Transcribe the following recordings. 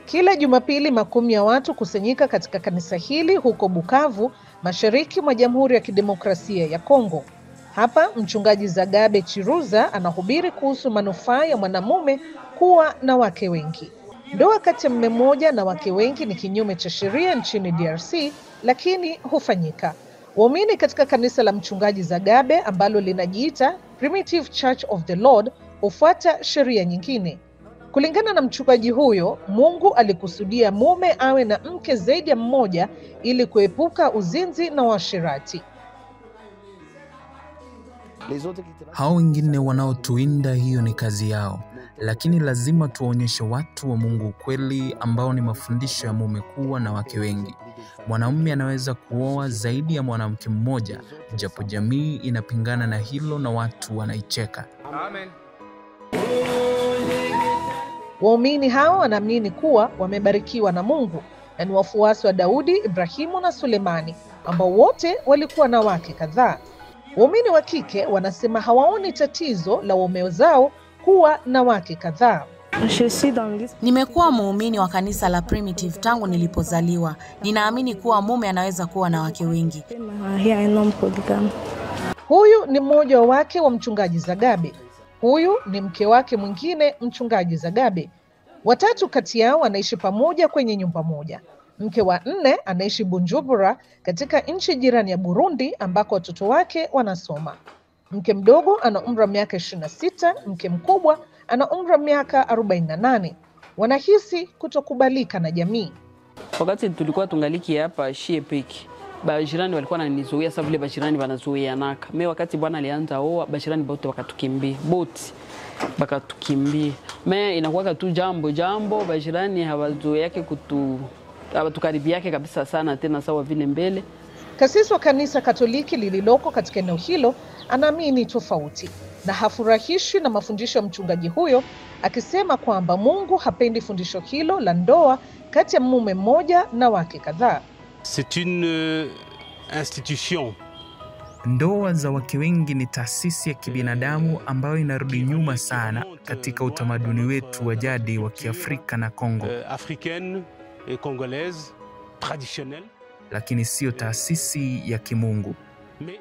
Kila Jumapili makumi ya watu kusanyika katika kanisa hili huko Bukavu, mashariki mwa Jamhuri ya Kidemokrasia ya Kongo. Hapa mchungaji Zagabe Chiruza anahubiri kuhusu manufaa ya mwanamume kuwa na wake wengi. Ndoa kati ya mume mmoja na wake wengi ni kinyume cha sheria nchini DRC, lakini hufanyika. Waumini katika kanisa la mchungaji Zagabe ambalo linajiita Primitive Church of the Lord hufuata sheria nyingine. Kulingana na mchungaji huyo, Mungu alikusudia mume awe na mke zaidi ya mmoja ili kuepuka uzinzi na uasherati. Hao wengine wanaotuinda, hiyo ni kazi yao, lakini lazima tuwaonyeshe watu wa Mungu ukweli ambao ni mafundisho ya mume kuwa na wake wengi. Mwanamume anaweza kuoa zaidi ya mwanamke mmoja, japo jamii inapingana na hilo na watu wanaicheka. Amen. Waumini hao wanaamini kuwa wamebarikiwa na Mungu na ni wafuasi wa Daudi, Ibrahimu na Sulemani ambao wote walikuwa na wake kadhaa. Waumini wa kike wanasema hawaoni tatizo la waume zao kuwa na wake kadhaa. Nimekuwa muumini wa kanisa la Primitive tangu nilipozaliwa. Ninaamini kuwa mume anaweza kuwa na wake wengi. Huyu ni mmoja wa wake wa mchungaji Zagabe. Huyu ni mke wake mwingine, mchungaji Zagabe. Watatu kati yao wanaishi pamoja kwenye nyumba moja. Mke wa nne anaishi Bujumbura katika nchi jirani ya Burundi ambako watoto wake wanasoma. Mke mdogo ana umri wa miaka 26, mke mkubwa ana umri wa miaka 48. Wanahisi kutokubalika na jamii. Wakati tulikuwa tungaliki hapa shie peki bajirani walikuwa wananizuia sasa vile bajirani wanazuianaka. Me wakati bwana alianza oa, bajirani bote wakatukimbia, boti bakatukimbia. Me inakuwa tu jambo jambo, bajirani hawazuiake kutu hawatukaribiake kabisa sana tena sawa vile mbele. Kasisi wa kanisa Katoliki lililoko katika eneo hilo anaamini tofauti na hafurahishwi na mafundisho ya mchungaji huyo, akisema kwamba Mungu hapendi fundisho hilo la ndoa kati ya mume mmoja na wake kadhaa. C'est une euh, institution Ndoa za wake wengi ni taasisi ya kibinadamu ambayo inarudi nyuma sana katika utamaduni wetu wa jadi wa Kiafrika na Kongo, euh, africaine et congolaise traditionnelle, lakini siyo taasisi ya kimungu. mais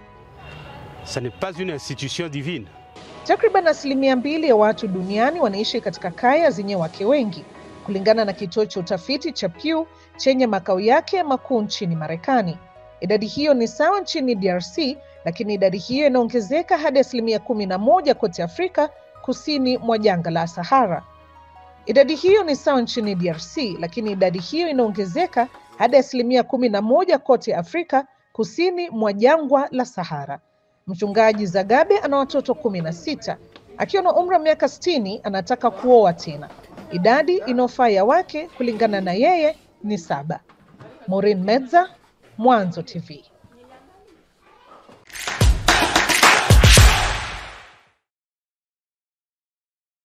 ça n'est pas une institution divine. Takriban asilimia mbili ya watu duniani wanaishi katika kaya zenye wake wengi, kulingana na kituo cha utafiti cha Pew chenye makao yake makuu nchini Marekani. Idadi hiyo ni sawa nchini DRC, lakini idadi hiyo inaongezeka hadi asilimia kumi na moja kote Afrika kusini mwa jangwa la Sahara. Idadi hiyo ni sawa nchini DRC, lakini idadi hiyo inaongezeka hadi asilimia kumi na moja kote Afrika kusini mwa jangwa la Sahara. Mchungaji Zagabe ana watoto kumi na sita. Akiwa na umri wa miaka sitini anataka kuoa tena. Idadi inayofaa ya wake kulingana na yeye ni saba. Maureen Medza, Mwanzo TV.